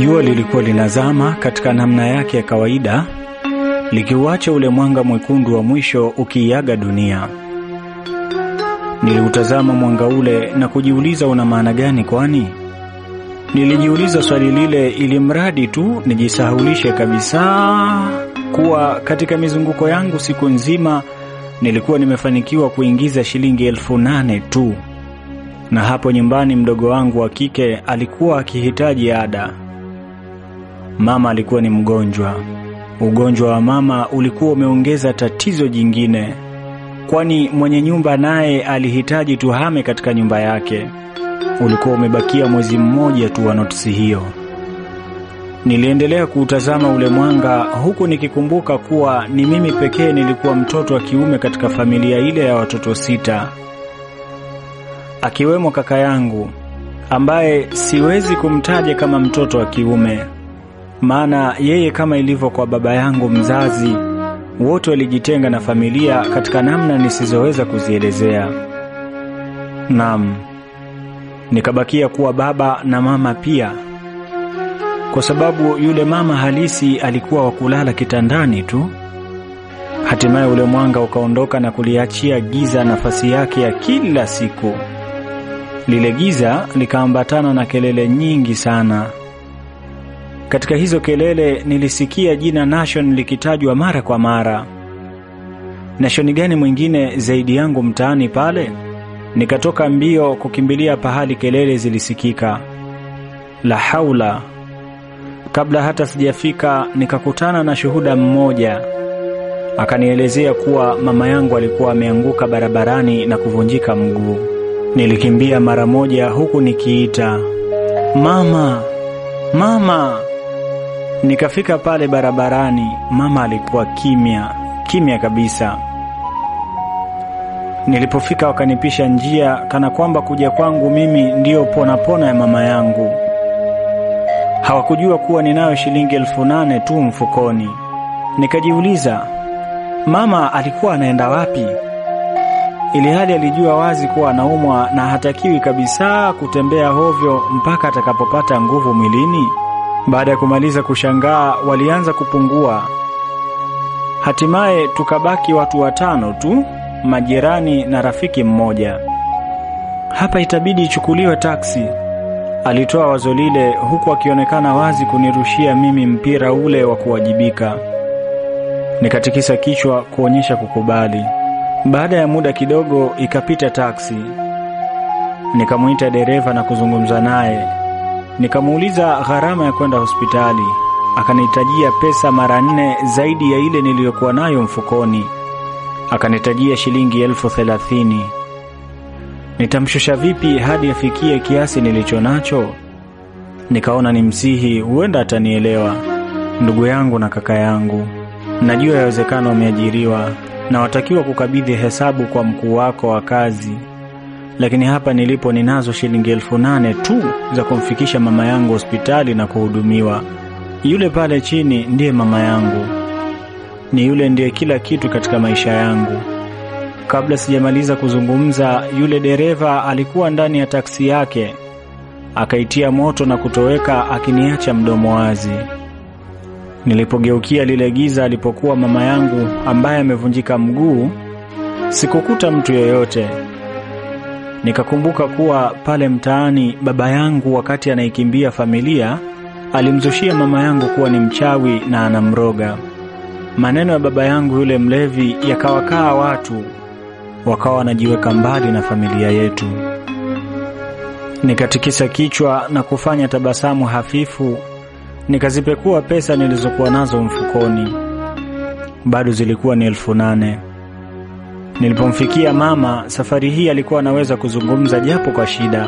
Jua lilikuwa linazama katika namna yake ya kawaida, likiuacha ule mwanga mwekundu wa mwisho ukiiaga dunia. Niliutazama mwanga ule na kujiuliza una maana gani? Kwani nilijiuliza swali lile ili mradi tu nijisahulishe kabisa kuwa katika mizunguko yangu siku nzima nilikuwa nimefanikiwa kuingiza shilingi elfu nane tu, na hapo nyumbani mdogo wangu wa kike alikuwa akihitaji ada. Mama alikuwa ni mgonjwa. Ugonjwa wa mama ulikuwa umeongeza tatizo jingine, kwani mwenye nyumba naye alihitaji tuhame katika nyumba yake. Ulikuwa umebakia mwezi mmoja tu wa notisi hiyo. Niliendelea kuutazama ule mwanga huku nikikumbuka kuwa ni mimi pekee nilikuwa mtoto wa kiume katika familia ile ya watoto sita, akiwemo kaka yangu ambaye siwezi kumtaja kama mtoto wa kiume, maana yeye kama ilivyo kwa baba yangu mzazi, wote walijitenga na familia katika namna nisizoweza kuzielezea. Naam, nikabakia kuwa baba na mama pia kwa sababu yule mama halisi alikuwa wa kulala kitandani tu. Hatimaye ule mwanga ukaondoka na kuliachia giza nafasi yake ya kila siku. Lile giza likaambatana na kelele nyingi sana. Katika hizo kelele nilisikia jina Nation likitajwa mara kwa mara. Nation gani mwingine zaidi yangu mtaani pale? Nikatoka mbio kukimbilia pahali kelele zilisikika. La haula Kabla hata sijafika nikakutana na shuhuda mmoja, akanielezea kuwa mama yangu alikuwa ameanguka barabarani na kuvunjika mguu. Nilikimbia mara moja huku nikiita mama, mama. Nikafika pale barabarani, mama alikuwa kimya kimya kabisa. Nilipofika wakanipisha njia, kana kwamba kuja kwangu mimi ndiyo pona pona ya mama yangu. Hawakujua kuwa ninayo shilingi elfu nane tu mfukoni. Nikajiuliza, mama alikuwa anaenda wapi? Ili hali alijua wazi kuwa anaumwa na hatakiwi kabisa kutembea hovyo mpaka atakapopata nguvu mwilini. Baada ya kumaliza kushangaa, walianza kupungua. Hatimaye tukabaki watu watano tu, majirani na rafiki mmoja. Hapa itabidi ichukuliwe taksi. Alitoa wazo lile huku akionekana wazi kunirushia mimi mpira ule wa kuwajibika. Nikatikisa kichwa kuonyesha kukubali. Baada ya muda kidogo ikapita taksi. Nikamuita dereva na kuzungumza naye. Nikamuuliza gharama ya kwenda hospitali. Akanitajia pesa mara nne zaidi ya ile niliyokuwa nayo mfukoni. Akanitajia shilingi elfu thelathini. Nitamshusha vipi hadi afikie kiasi nilicho nacho? Nikaona ni msihi, huenda atanielewa. Ndugu yangu na kaka yangu, najua yawezekana umeajiriwa na watakiwa kukabidhi hesabu kwa mkuu wako wa kazi, lakini hapa nilipo ninazo shilingi elfu nane tu za kumfikisha mama yangu hospitali na kuhudumiwa. Yule pale chini ndiye mama yangu, ni yule ndiye kila kitu katika maisha yangu. Kabla sijamaliza kuzungumza, yule dereva alikuwa ndani ya taksi yake, akaitia moto na kutoweka, akiniacha mdomo wazi. Nilipogeukia lile giza alipokuwa mama yangu ambaye amevunjika mguu, sikukuta mtu yeyote. Nikakumbuka kuwa pale mtaani baba yangu wakati anaikimbia familia alimzushia mama yangu kuwa ni mchawi na anamroga. Maneno ya baba yangu yule mlevi yakawakaa watu wakawa wanajiweka mbali na familia yetu. Nikatikisa kichwa na kufanya tabasamu hafifu, nikazipekua pesa nilizokuwa nazo mfukoni. Bado zilikuwa ni elfu nane. Nilipomfikia mama, safari hii alikuwa anaweza kuzungumza japo kwa shida.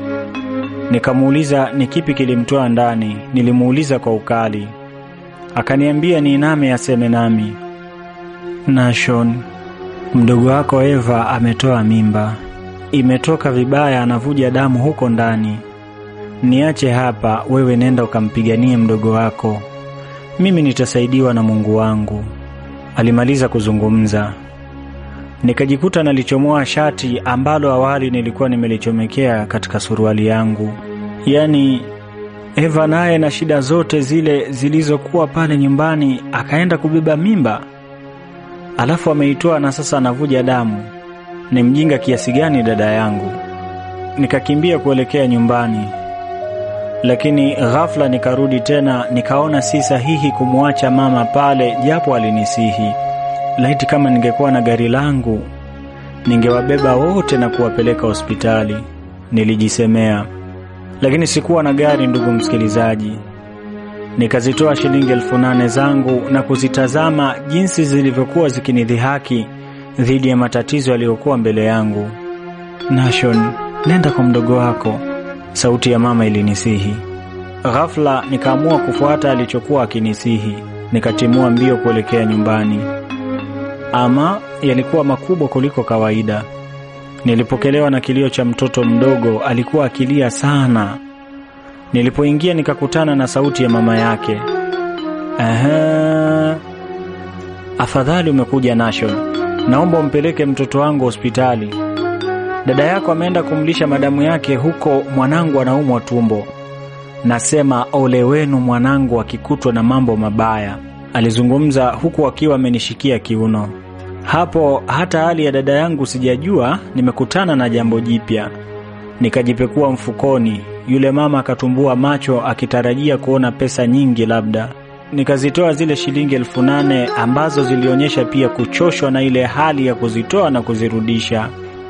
Nikamuuliza ni kipi kilimtoa ndani. Nilimuuliza kwa ukali, akaniambia niiname aseme nami. Nashon, Mdogo wako Eva ametoa mimba, imetoka vibaya, anavuja damu huko ndani. Niache hapa, wewe nenda ukampiganie mdogo wako, mimi nitasaidiwa na Mungu wangu. Alimaliza kuzungumza, nikajikuta nalichomoa shati ambalo awali nilikuwa nimelichomekea katika suruali yangu. Yaani Eva naye na shida zote zile zilizokuwa pale nyumbani akaenda kubeba mimba, alafu ameitoa na sasa anavuja damu. Ni mjinga kiasi gani dada yangu! Nikakimbia kuelekea nyumbani, lakini ghafla nikarudi tena, nikaona si sahihi kumwacha mama pale, japo alinisihi. Laiti kama ningekuwa na gari langu ningewabeba wote na kuwapeleka hospitali, nilijisemea. Lakini sikuwa na gari, ndugu msikilizaji. Nikazitoa shilingi elfu nane zangu na kuzitazama jinsi zilivyokuwa zikinidhihaki dhidi ya matatizo yaliyokuwa mbele yangu. Nashon, nenda kwa mdogo wako, sauti ya mama ilinisihi. Ghafla nikaamua kufuata alichokuwa akinisihi, nikatimua mbio kuelekea nyumbani. Ama yalikuwa makubwa kuliko kawaida. Nilipokelewa na kilio cha mtoto mdogo, alikuwa akilia sana. Nilipoingia nikakutana na sauti ya mama yake. Aha, afadhali umekuja Nashon, naomba umpeleke mtoto wangu hospitali. Dada yako ameenda kumlisha madamu yake huko, mwanangu anaumwa tumbo. Nasema ole wenu mwanangu akikutwa na mambo mabaya, alizungumza huku akiwa amenishikia kiuno. Hapo hata hali ya dada yangu sijajua, nimekutana na jambo jipya. Nikajipekua mfukoni, yule mama akatumbua macho akitarajia kuona pesa nyingi labda. Nikazitoa zile shilingi elfu nane ambazo zilionyesha pia kuchoshwa na ile hali ya kuzitoa na kuzirudisha.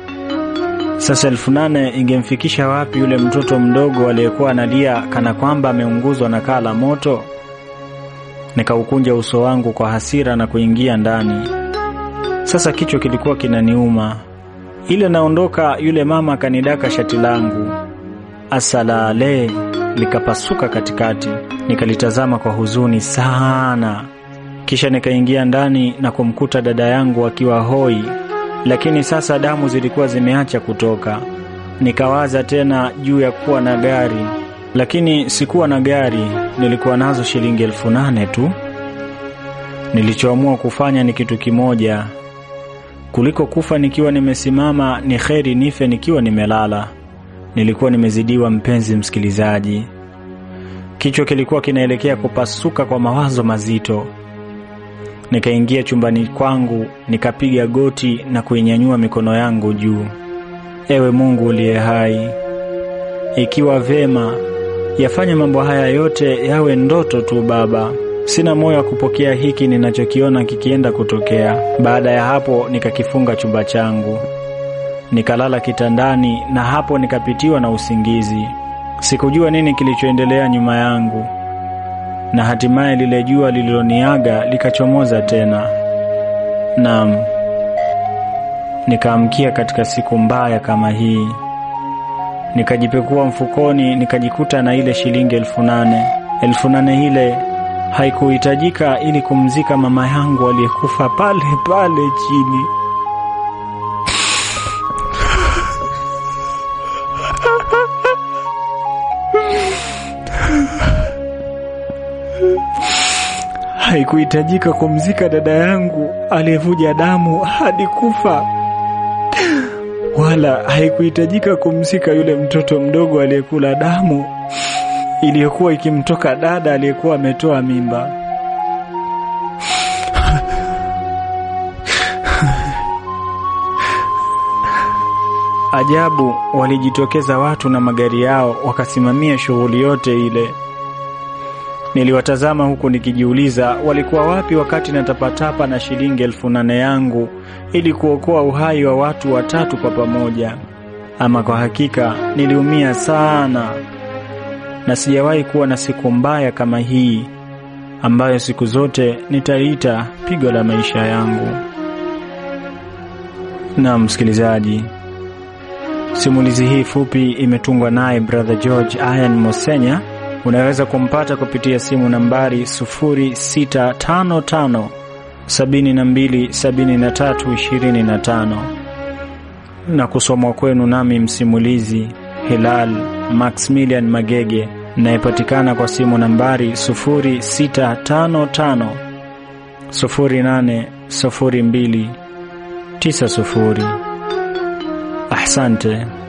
Sasa elfu nane ingemfikisha wapi yule mtoto mdogo aliyekuwa analia kana kwamba ameunguzwa na kaa la moto? Nikaukunja uso wangu kwa hasira na kuingia ndani. Sasa kichwa kilikuwa kinaniuma. Ile naondoka, yule mama akanidaka shati langu, asalale likapasuka katikati. Nikalitazama kwa huzuni sana, kisha nikaingia ndani na kumkuta dada yangu akiwa hoi, lakini sasa damu zilikuwa zimeacha kutoka. Nikawaza tena juu ya kuwa na gari, lakini sikuwa na gari, nilikuwa nazo shilingi elfu nane tu. Nilichoamua kufanya ni kitu kimoja kuliko kufa nikiwa nimesimama, ni kheri nife nikiwa nimelala. Nilikuwa nimezidiwa, mpenzi msikilizaji. Kichwa kilikuwa kinaelekea kupasuka kwa mawazo mazito. Nikaingia chumbani kwangu, nikapiga goti na kuinyanyua mikono yangu juu. Ewe Mungu uliye hai, ikiwa vema, yafanye mambo haya yote yawe ndoto tu Baba. Sina moyo wa kupokea hiki ninachokiona kikienda kutokea. Baada ya hapo, nikakifunga chumba changu, nikalala kitandani, na hapo nikapitiwa na usingizi. Sikujua nini kilichoendelea nyuma yangu, na hatimaye lile jua lililoniaga likachomoza tena. Naam, nikaamkia katika siku mbaya kama hii. Nikajipekua mfukoni, nikajikuta na ile shilingi elfu nane. Elfu nane ile haikuhitajika ili kumzika mama yangu aliyekufa pale pale chini. Haikuhitajika kumzika dada yangu aliyevuja damu hadi kufa, wala haikuhitajika kumzika yule mtoto mdogo aliyekula damu iliyokuwa ikimtoka dada aliyekuwa ametoa mimba. Ajabu, walijitokeza watu na magari yao wakasimamia shughuli yote ile. Niliwatazama huku nikijiuliza walikuwa wapi wakati natapatapa na shilingi elfu nane yangu ili kuokoa uhai wa watu watatu kwa pamoja. Ama kwa hakika niliumia sana na sijawahi kuwa na siku mbaya kama hii ambayo siku zote nitaiita pigo la maisha yangu. Na msikilizaji, simulizi hii fupi imetungwa naye Brother George Ian Mosenya. Unaweza kumpata kupitia simu nambari 0655 72 73 25 na kusomwa kwenu nami msimulizi Hilal Maximilian Magege nayepatikana kwa simu nambari 0655 0802 90. Asante.